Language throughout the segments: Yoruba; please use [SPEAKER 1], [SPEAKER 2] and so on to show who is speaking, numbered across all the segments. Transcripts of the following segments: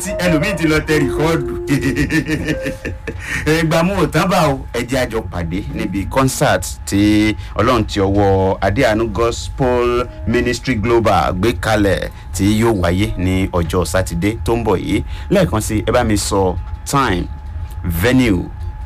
[SPEAKER 1] tí ẹlòmíì ti lọ tẹ rìkọ́ọ̀dù ẹgbàmú òtánbà o ẹjẹ àjọ pàdé níbi concert tí ọlọ́run ti ọwọ́ adéhànú gospel ministry global gbé kalẹ̀ tí yóò wáyé ní ọjọ́ sátidé tó ń bọ̀ yìí lẹ́ẹ̀kan sí ẹ bá mi sọ time venue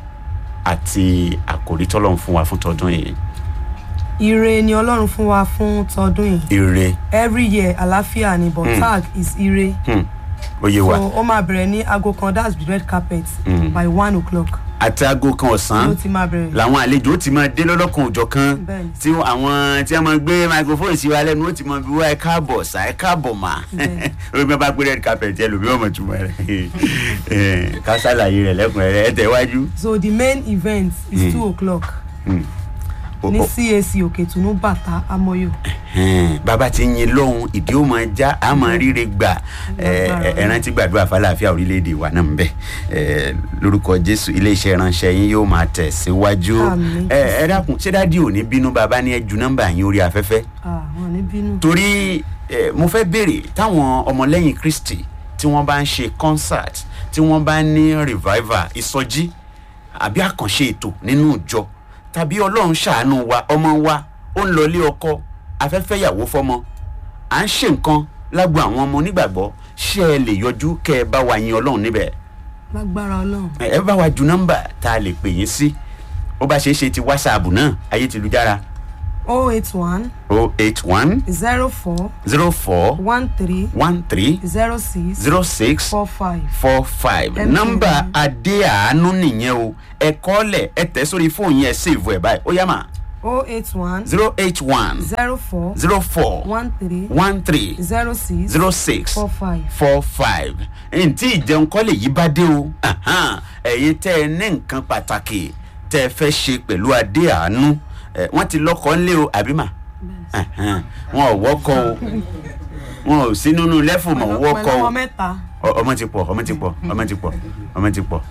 [SPEAKER 1] àti àkòrí tọ́lọ́run fún wa fún tọdún yìí
[SPEAKER 2] ire ni ọlọ́run fún wa fún tọdún yìí
[SPEAKER 1] ire
[SPEAKER 2] every year àlàáfíà ni but tag is ire
[SPEAKER 1] hmm, ó yé wa
[SPEAKER 2] so ó máa bẹ̀rẹ̀ ní aago kan that's the red carpet by one o'clock
[SPEAKER 1] àti aago kan ọ̀sán
[SPEAKER 2] ló ti máa bẹ̀rẹ̀
[SPEAKER 1] làwọn àlejò ó ti máa dé lọ́lọ́kan òjọ̀ kan
[SPEAKER 2] Bẹ́ẹ̀ni.
[SPEAKER 1] tí àwọn tí a máa gbé microphone sí wa lẹ́nu ó ti máa bí wá ẹ káàbọ̀ sá ẹ káàbọ̀ mà
[SPEAKER 2] Bẹ́ẹ̀ni.
[SPEAKER 1] orí mi bá gbé red carpet ẹ lòmí ọmọ túmọ̀ rẹ̀ ká ṣàlàyé rẹ̀ lẹ́kùnrẹ́rẹ́ ẹ tẹ̀wájú.
[SPEAKER 2] so the main event is two o'clock
[SPEAKER 1] O-
[SPEAKER 2] ní
[SPEAKER 1] o-
[SPEAKER 2] cac òkètùnú bàtà amọyò
[SPEAKER 1] ẹn, bàbá ti yin lóhun ìdí ó máa já a máa ríre gbà ẹ, ẹ, ẹ rántí gbàdúrà fàlàáfíà orílẹ̀-èdè wa náà ń bẹ̀ ẹ, lórúkọ jésù iléeṣẹ́ ìránṣẹ́ yín yóò máa tẹ̀ síwájú
[SPEAKER 2] Àmín.
[SPEAKER 1] ẹ ẹ dákun ṣé dádì ò ní bínú bàbá ní ẹ ju nọ́mbà yín orí afẹ́fẹ́
[SPEAKER 2] àwọn ní bínú
[SPEAKER 1] torí eh, mo fẹ́ béèrè táwọn ọmọlẹ́yìn kristi tí wọ́n bá ń ṣe concert tí wọ́n bá ní revival ìsọjí àbí àkànṣe ètò nínú ìjọ tàbí ọlọ́run ṣàánú wa ọmọ wa ó ń lọlé ọkọ afẹ́fẹ́ yàwó fọmọ à ń ṣe nǹkan lágbo àwọn ọmọ onígbàgbọ́ ṣé ẹ lè yọjú kẹ́ ẹ bá wa yin ọlọ́run níbẹ̀
[SPEAKER 2] lágbára ọlọ́run
[SPEAKER 1] ẹ ẹ bá wa ju nọ́mbà tá a lè pè yín sí ó bá ṣeé ṣe ti wásaàbù náà ayé ti lu jára
[SPEAKER 2] oh eight one
[SPEAKER 1] o eight one
[SPEAKER 2] zero four
[SPEAKER 1] zero four
[SPEAKER 2] one three
[SPEAKER 1] one three
[SPEAKER 2] zero six
[SPEAKER 1] zero six
[SPEAKER 2] four five
[SPEAKER 1] four five
[SPEAKER 2] Ẹ
[SPEAKER 1] nọmba
[SPEAKER 2] bẹ̀rẹ̀.
[SPEAKER 1] adéàánú nìyẹn o ẹ kọ́lẹ̀ ẹ tẹ̀ sórí fóònù yẹn sèvù ẹ̀ báyìí ó yá mà
[SPEAKER 2] oh eight one
[SPEAKER 1] zero eight one
[SPEAKER 2] zero four
[SPEAKER 1] zero four
[SPEAKER 2] one three
[SPEAKER 1] one three
[SPEAKER 2] zero six
[SPEAKER 1] zero six
[SPEAKER 2] four five.
[SPEAKER 1] four five ntí ìjẹun kọ́lẹ̀ yìí bá dé o ahan, ẹ̀yin tẹ́ ẹ ní nǹkan pàtàkì tẹ́ ẹ fẹ́ ṣe pẹ̀lú adéàánú ẹ, wọ́n ti lọ́kọ̀ ńlé o àbí mà Ahan, wọn ò wọ́kọ̀ o wọn ò sí nínú lẹ́fù mọ̀ ń wọ́kọ̀
[SPEAKER 2] pẹ̀lú
[SPEAKER 1] o
[SPEAKER 2] ọmọ mẹ́ta
[SPEAKER 1] Ọ- ọmọ ti pọ ọmọ ti pọ ọmọ ti pọ ọmọ ti pọ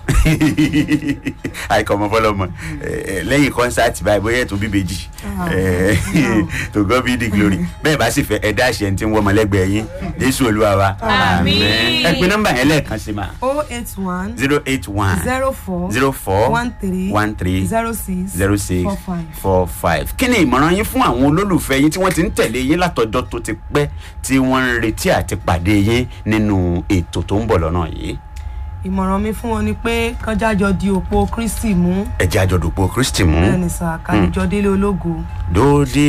[SPEAKER 1] àìkọ ọmọ fọlọmọ lẹyìn kọnsáàtì báyìí bóyá ètò bíbejì to God be the glory bẹẹ bá sì fẹ ẹ dá àṣẹ tí ń wọ ọmọlẹgbẹẹ yín jésù olúwa wa
[SPEAKER 3] Àmín.
[SPEAKER 1] ẹ pé nọmba yẹn lẹẹkan sí ma
[SPEAKER 2] oh eight one
[SPEAKER 1] zero eight one
[SPEAKER 2] zero four
[SPEAKER 1] zero four
[SPEAKER 2] one three
[SPEAKER 1] one three
[SPEAKER 2] zero six
[SPEAKER 1] zero six
[SPEAKER 2] four five.
[SPEAKER 1] four five kí ni ìmọ̀ràn yín fún àwọn olólùfẹ́ yín tí wọ́n ti ń tẹ̀lé yín látọjọ́ tó ti pẹ́ tí wọ́n ń retí àti pàdé yín nínú ètò tó ń bọ̀ lọ́nà yìí
[SPEAKER 2] ìmọ̀ràn mi fún wọn ni pé kánjájọ di òpó kristi mú
[SPEAKER 1] ẹ̀jẹ̀ àjọ̀dùpọ̀ kristi mú
[SPEAKER 2] bẹ́ẹ̀ ni sà kájọ délé ológo.
[SPEAKER 1] dòde